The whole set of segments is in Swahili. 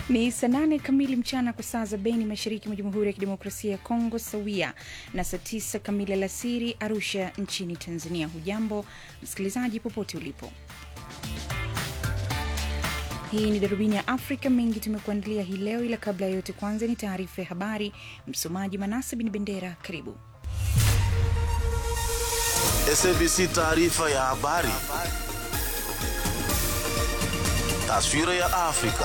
Ni saa nane kamili mchana kwa saa za Beni, mashariki mwa Jamhuri ya Kidemokrasia ya Kongo, sawia na saa tisa kamili alasiri Arusha nchini Tanzania. Hujambo msikilizaji, popote ulipo. Hii ni darubini ya Afrika. Mengi tumekuandalia hii leo, ila kabla ya yote, kwanza ni taarifa ya habari. Msomaji Manase Bin Bendera, karibu. SABC taarifa ya habari. Taswira ya Afrika.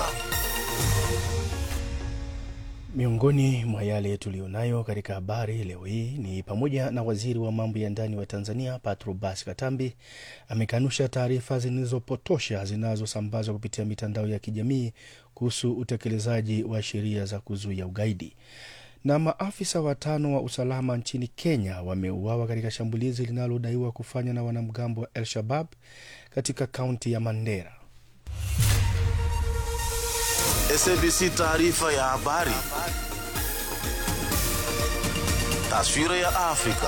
Miongoni mwa yale tuliyonayo katika habari leo hii ni pamoja na waziri wa mambo ya ndani wa Tanzania Patrobas Katambi amekanusha taarifa zinazopotosha zinazosambazwa kupitia mitandao ya kijamii kuhusu utekelezaji wa sheria za kuzuia ugaidi. Na maafisa watano wa usalama nchini Kenya wameuawa katika shambulizi linalodaiwa kufanywa na wanamgambo wa El Shabab katika kaunti ya Mandera. SABC taarifa ya habari. Taswira ya Afrika.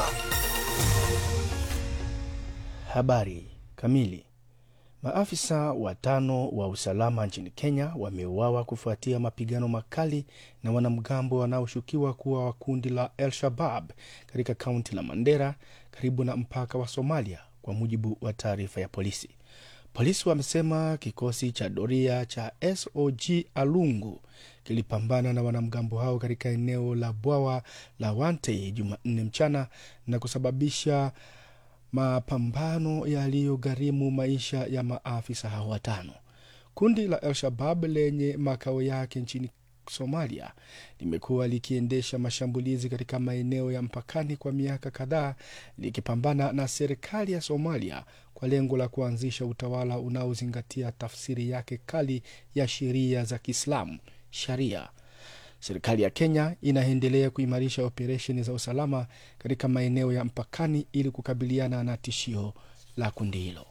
Habari kamili. Maafisa watano wa usalama nchini Kenya wameuawa kufuatia mapigano makali na wanamgambo wanaoshukiwa kuwa wa kundi la El Shabab katika kaunti la Mandera karibu na mpaka wa Somalia, kwa mujibu wa taarifa ya polisi. Polisi wamesema kikosi cha doria cha SOG Alungu kilipambana na wanamgambo hao katika eneo la bwawa la Wantei Jumanne mchana na kusababisha mapambano yaliyogharimu maisha ya maafisa hao watano. Kundi la Al-Shabab lenye makao yake nchini Somalia limekuwa likiendesha mashambulizi katika maeneo ya mpakani kwa miaka kadhaa likipambana na serikali ya Somalia kwa lengo la kuanzisha utawala unaozingatia tafsiri yake kali ya sheria za Kiislamu, sharia. Serikali ya Kenya inaendelea kuimarisha operesheni za usalama katika maeneo ya mpakani ili kukabiliana na tishio la kundi hilo.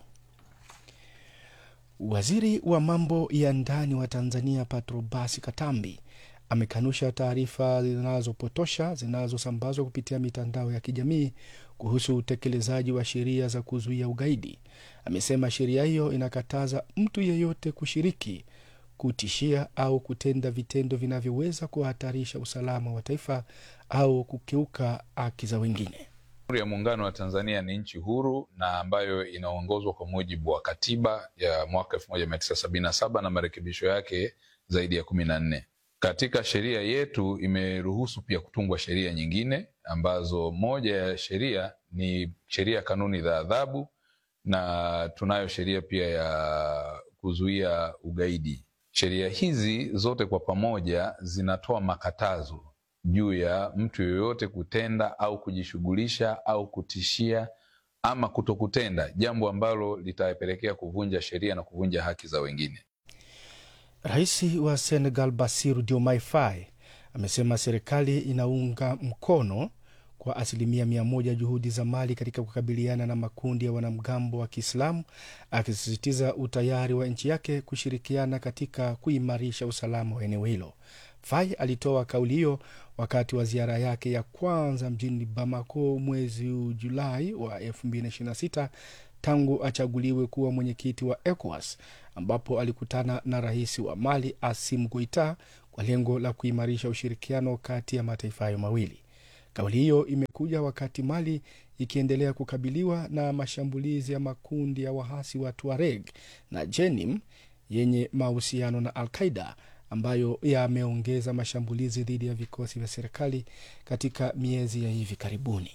Waziri wa mambo ya ndani wa Tanzania Patrobas Katambi amekanusha taarifa zinazopotosha zinazosambazwa kupitia mitandao ya kijamii kuhusu utekelezaji wa sheria za kuzuia ugaidi. Amesema sheria hiyo inakataza mtu yeyote kushiriki, kutishia au kutenda vitendo vinavyoweza kuhatarisha usalama wa taifa au kukiuka haki za wengine. Jamhuri ya Muungano wa Tanzania ni nchi huru na ambayo inaongozwa kwa mujibu wa katiba ya mwaka elfu moja mia tisa sabini na saba na marekebisho yake zaidi ya kumi na nne. Katika sheria yetu imeruhusu pia kutungwa sheria nyingine ambazo moja ya sheria ni sheria ya kanuni za adhabu na tunayo sheria pia ya kuzuia ugaidi. Sheria hizi zote kwa pamoja zinatoa makatazo juu ya mtu yoyote kutenda au kujishughulisha au kutishia ama kutokutenda jambo ambalo litapelekea kuvunja sheria na kuvunja haki za wengine. Rais wa Senegal Bassirou Diomaye Faye amesema serikali inaunga mkono kwa asilimia mia moja juhudi za Mali katika kukabiliana na makundi ya wanamgambo wa Kiislamu, akisisitiza utayari wa nchi yake kushirikiana katika kuimarisha usalama wa eneo hilo. Faye alitoa kauli hiyo wakati wa ziara yake ya kwanza mjini Bamako mwezi Julai wa 2026 tangu achaguliwe kuwa mwenyekiti wa ECOWAS ambapo alikutana na rais wa Mali Assimi Goita kwa lengo la kuimarisha ushirikiano kati ya mataifa hayo mawili. Kauli hiyo imekuja wakati Mali ikiendelea kukabiliwa na mashambulizi ya makundi ya wahasi wa Tuareg na Jenim yenye mahusiano na Al Qaida ambayo yameongeza mashambulizi dhidi ya vikosi vya serikali katika miezi ya hivi karibuni.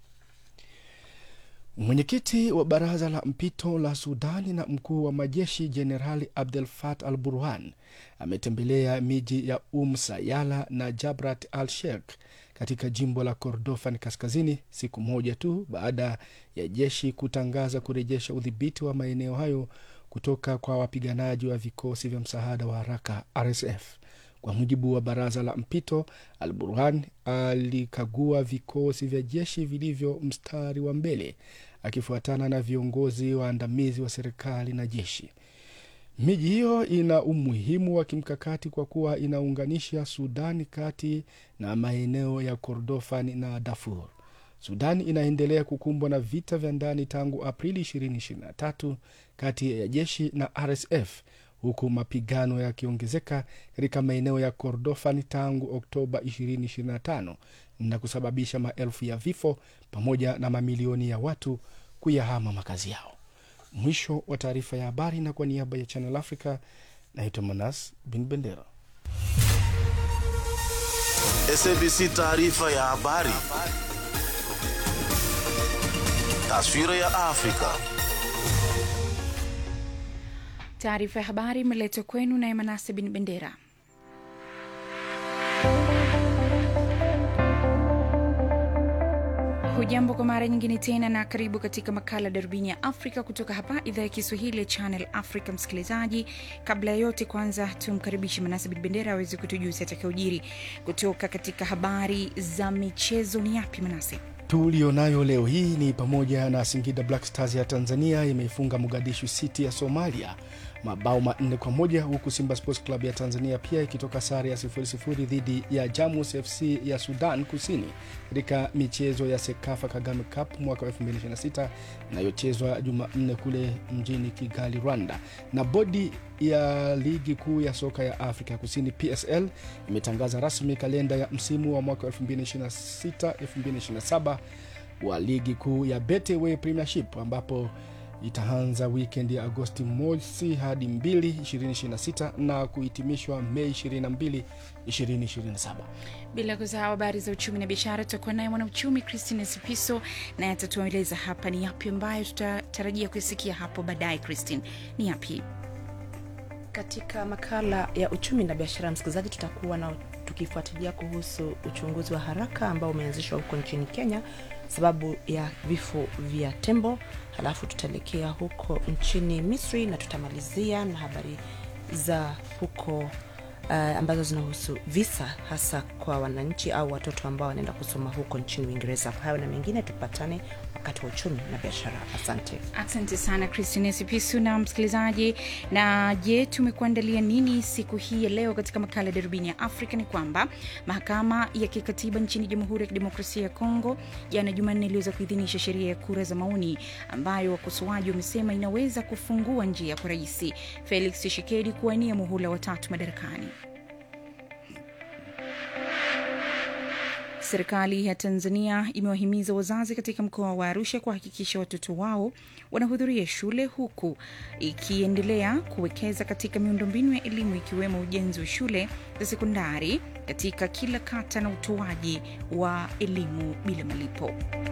Mwenyekiti wa baraza la mpito la Sudani na mkuu wa majeshi Jenerali Abdel Fattah al Burhan ametembelea miji ya Um Sayala na Jabrat al Sheikh katika jimbo la Kordofan kaskazini siku moja tu baada ya jeshi kutangaza kurejesha udhibiti wa maeneo hayo kutoka kwa wapiganaji wa vikosi vya msaada wa haraka RSF. Kwa mujibu wa baraza la mpito, Al Burhan alikagua vikosi vya jeshi vilivyo mstari wa mbele akifuatana na viongozi waandamizi wa serikali na jeshi. Miji hiyo ina umuhimu wa kimkakati kwa kuwa inaunganisha Sudani kati na maeneo ya Kordofan na Darfur. Sudani inaendelea kukumbwa na vita vya ndani tangu Aprili 2023 kati ya jeshi na RSF huku mapigano yakiongezeka katika maeneo ya Kordofan tangu Oktoba 2025 na kusababisha maelfu ya vifo pamoja na mamilioni ya watu kuyahama makazi yao. Mwisho wa taarifa ya habari, na kwa niaba ya Channel Africa naitwa Manas Bin Bendera. SABC taarifa ya habari. Taswira ya Afrika. Taarifa ya habari imeletwa kwenu naye Manase Bin Bendera. Hujambo kwa mara nyingine tena na karibu katika makala Darubini ya Afrika kutoka hapa idhaa ya Kiswahili ya Channel Africa. Msikilizaji, kabla ya yote, kwanza tumkaribishe Manase Bin Bendera aweze kutujuza atakaojiri kutoka katika habari za michezo. Ni yapi Manase? tulionayo leo hii ni pamoja na Singida Black Stars ya Tanzania imeifunga Mogadishu City ya Somalia mabao manne kwa moja huku Simba Sports Club ya Tanzania pia ikitoka sare ya sifuri sifuri dhidi ya Jamus FC ya Sudan Kusini katika michezo ya Sekafa Kagame Cup mwaka wa 2026 inayochezwa Jumanne kule mjini Kigali, Rwanda. Na bodi ya ligi kuu ya soka ya Afrika ya Kusini PSL imetangaza rasmi kalenda ya msimu wa mwaka 2026 2027 wa ligi kuu ya Betway Premiership ambapo itaanza wikendi ya Agosti mosi hadi 2 2026 na kuhitimishwa Mei 22 2027. Bila kusahau habari za uchumi na biashara, tutakuwa naye mwanauchumi Christine Sipiso naye atatueleza hapa ni yapi ambayo tutatarajia kuisikia hapo baadaye. Christine, ni yapi? Katika makala ya uchumi na biashara, msikilizaji, tutakuwa na tukifuatilia kuhusu uchunguzi wa haraka ambao umeanzishwa huko nchini Kenya sababu ya vifo vya tembo. Halafu tutaelekea huko nchini Misri na tutamalizia na habari za huko uh, ambazo zinahusu visa hasa kwa wananchi au watoto ambao wanaenda kusoma huko nchini Uingereza. Kwa hayo na mengine, tupatane wakati wa uchumi na biashara. Asante. Asante sana Christine Sipisu na msikilizaji. Na je, tumekuandalia nini siku hii ya leo katika makala ya darubini ya Afrika? Ni kwamba mahakama ya kikatiba nchini Jamhuri ya Kidemokrasia ya Kongo jana Jumanne iliweza kuidhinisha sheria ya kura za maoni ambayo wakosoaji wamesema inaweza kufungua njia kwa Rais Felix Tshisekedi kuwania muhula watatu madarakani. Serikali ya Tanzania imewahimiza wazazi katika mkoa wa Arusha kuhakikisha watoto wao wanahudhuria shule huku ikiendelea kuwekeza katika miundombinu ya elimu ikiwemo ujenzi wa shule za sekondari katika kila kata na utoaji wa elimu bila malipo.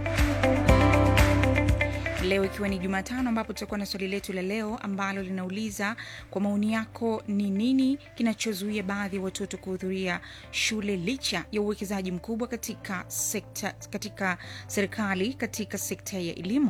Leo ikiwa ni Jumatano, ambapo tutakuwa na swali letu la leo ambalo linauliza kwa maoni yako, ni nini kinachozuia baadhi ya watoto kuhudhuria shule licha ya uwekezaji mkubwa katika sekta, katika serikali katika sekta ya elimu?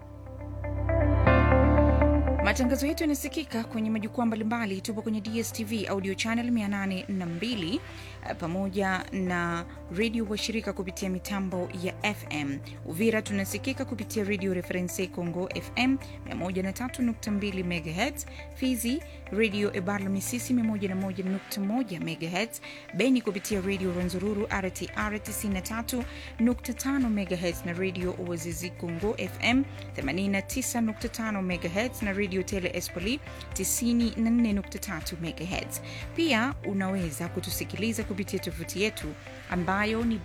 Matangazo yetu yanasikika kwenye majukwaa mbalimbali. Tupo kwenye DSTV audio channel 802 pamoja na redio washirika kupitia mitambo ya FM. Uvira tunasikika kupitia redio Reference Congo FM 103.2 MHz, Fizi redio Ebala Misisi 101.1 MHz, Beni kupitia redio Rwenzururu RTR 93.5 MHz na redio Oazizi Congo FM 89.5 MHz na redio Tele Espoli 94.3 MHz. Pia unaweza kutusikiliza kupitia tovuti yetu ambayo ni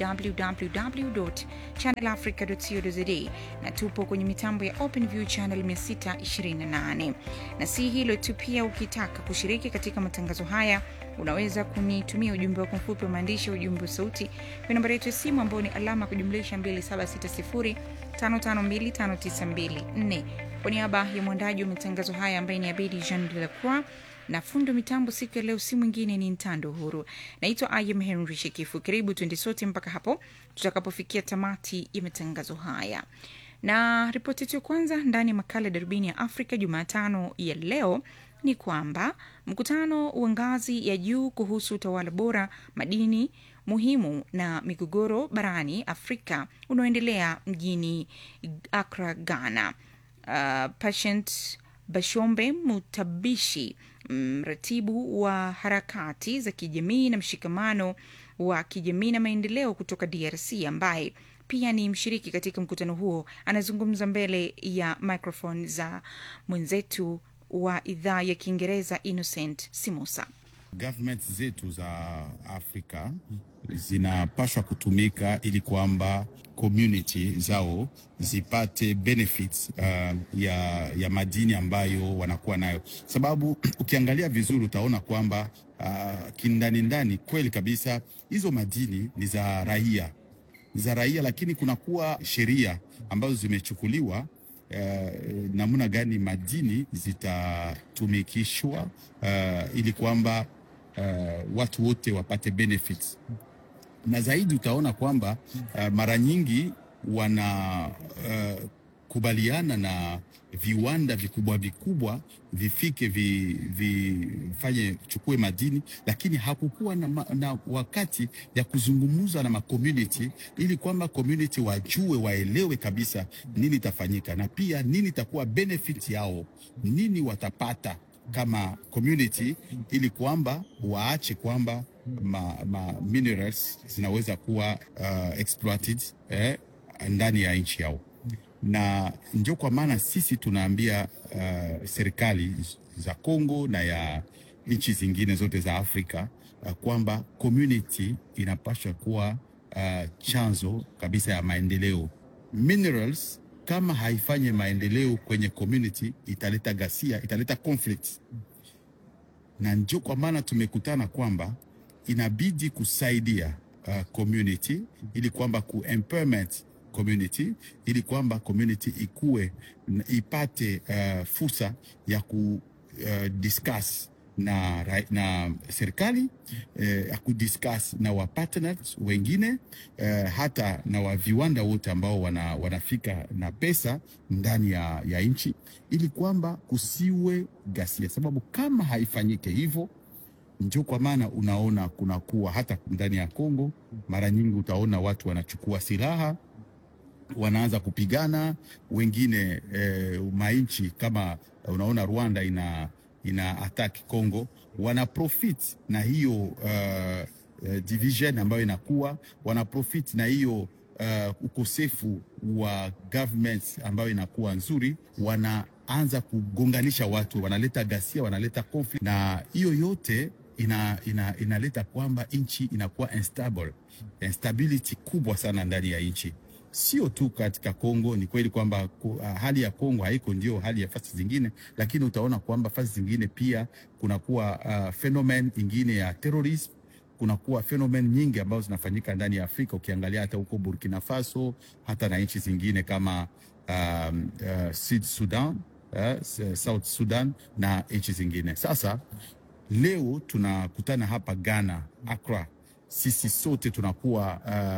www.channelafrica.co.za na tupo kwenye mitambo ya OpenView channel 628. Na si hilo tu, pia ukitaka kushiriki katika matangazo haya unaweza kunitumia ujumbe wako mfupi wa maandishi wa ujumbe wa sauti kwa nambari yetu ya simu ambayo ni alama kujumlisha 2760552592 kwa niaba ya mwandaji wa matangazo haya ambaye ni Abedi Jean de la Croix na fundo mitambo siku ya leo si mwingine ni Ntando Huru. Naitwa Ayem Henry Shekifu. Karibu tuende sote mpaka hapo tutakapofikia tamati ya matangazo haya, na ripoti yetu ya kwanza ndani ya makala ya darubini ya Afrika Jumatano ya leo ni kwamba mkutano wa ngazi ya juu kuhusu utawala bora, madini muhimu na migogoro barani Afrika unaoendelea mjini Accra, Ghana. Uh, Patient Bashombe Mutabishi, mratibu wa harakati za kijamii na mshikamano wa kijamii na maendeleo kutoka DRC, ambaye pia ni mshiriki katika mkutano huo, anazungumza mbele ya microphone za mwenzetu wa idhaa ya Kiingereza Innocent Simusa. government zetu za Afrika zinapaswa kutumika ili kwamba community zao zipate benefits uh, ya, ya madini ambayo wanakuwa nayo, sababu ukiangalia vizuri utaona kwamba uh, kindani ndani kweli kabisa hizo madini ni za raia ni za raia, lakini kunakuwa sheria ambazo zimechukuliwa uh, namna gani madini zitatumikishwa uh, ili kwamba uh, watu wote wapate benefits na zaidi utaona kwamba uh, mara nyingi wana uh, kubaliana na viwanda vikubwa vikubwa vifike vi- vifanye chukue madini, lakini hakukuwa na, ma- na wakati ya kuzungumza na macommunity ili kwamba community wajue waelewe kabisa nini itafanyika na pia nini itakuwa benefit yao, nini watapata kama community ili kwamba waache kwamba ma, ma minerals zinaweza kuwa uh, exploited eh, ndani ya nchi yao, na ndio kwa maana sisi tunaambia uh, serikali za Kongo na ya nchi zingine zote za Afrika uh, kwamba community inapaswa kuwa uh, chanzo kabisa ya maendeleo. Minerals kama haifanye maendeleo kwenye community italeta ghasia, italeta conflict, na ndio kwa maana tumekutana kwamba inabidi kusaidia uh, community ili kwamba ku empowerment community ili kwamba community ikue na ipate uh, fursa ya ku uh, discuss na, ra- na serikali eh, ya kudiscuss na wa partners wengine eh, hata na wa viwanda wote ambao wana, wanafika na pesa ndani ya, ya nchi ili kwamba kusiwe ghasia, sababu kama haifanyike hivyo ndio kwa maana unaona kunakuwa hata ndani ya Kongo, mara nyingi utaona watu wanachukua silaha wanaanza kupigana wengine eh, mainchi kama unaona Rwanda ina, ina attack Congo, wana profit na hiyo uh, uh, division ambayo inakuwa wana profit na hiyo uh, ukosefu wa government ambayo inakuwa nzuri, wanaanza kugonganisha watu, wanaleta ghasia, wanaleta conflict, na hiyo yote ina, ina, inaleta kwamba nchi inakuwa instable, instability kubwa sana ndani ya nchi sio tu katika Kongo. Ni kweli kwamba ku- uh, hali ya Kongo haiko ndio hali ya fasi zingine, lakini utaona kwamba fasi zingine pia kunakuwa uh, phenomenon ingine ya terrorism kunakuwa phenomenon nyingi ambazo zinafanyika ndani ya Afrika. Ukiangalia hata huko Burkina Faso, hata na nchi zingine kama um, uh, Sud Sudan, uh, South Sudan na nchi zingine. Sasa leo tunakutana hapa Ghana, Accra, sisi sote tunakuwa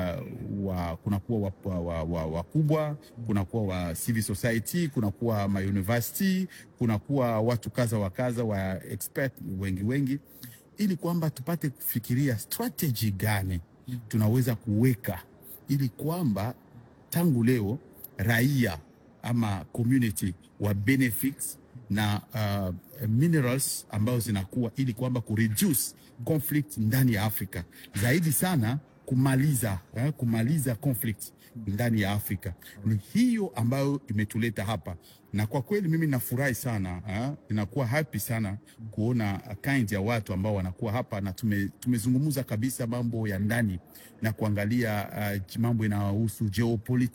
uh, wa, kunakuwa wakubwa wa, wa, wakubwa, kunakuwa wa civil society, kunakuwa ma university, kunakuwa watu kaza wa kaza wa expert wengi wengi, ili kwamba tupate kufikiria strategy gani tunaweza kuweka ili kwamba tangu leo raia ama community wa benefits na uh, minerals ambazo zinakuwa ili kwamba kureduce conflict ndani ya Afrika zaidi sana kumaliza eh, kumaliza conflict ndani ya Afrika. Ni hiyo ambayo imetuleta hapa, na kwa kweli mimi nafurahi sana eh, inakuwa happy sana kuona kind ya watu ambao wanakuwa hapa na tume, tumezungumza kabisa mambo ya ndani na kuangalia uh, mambo inayohusu geopolitics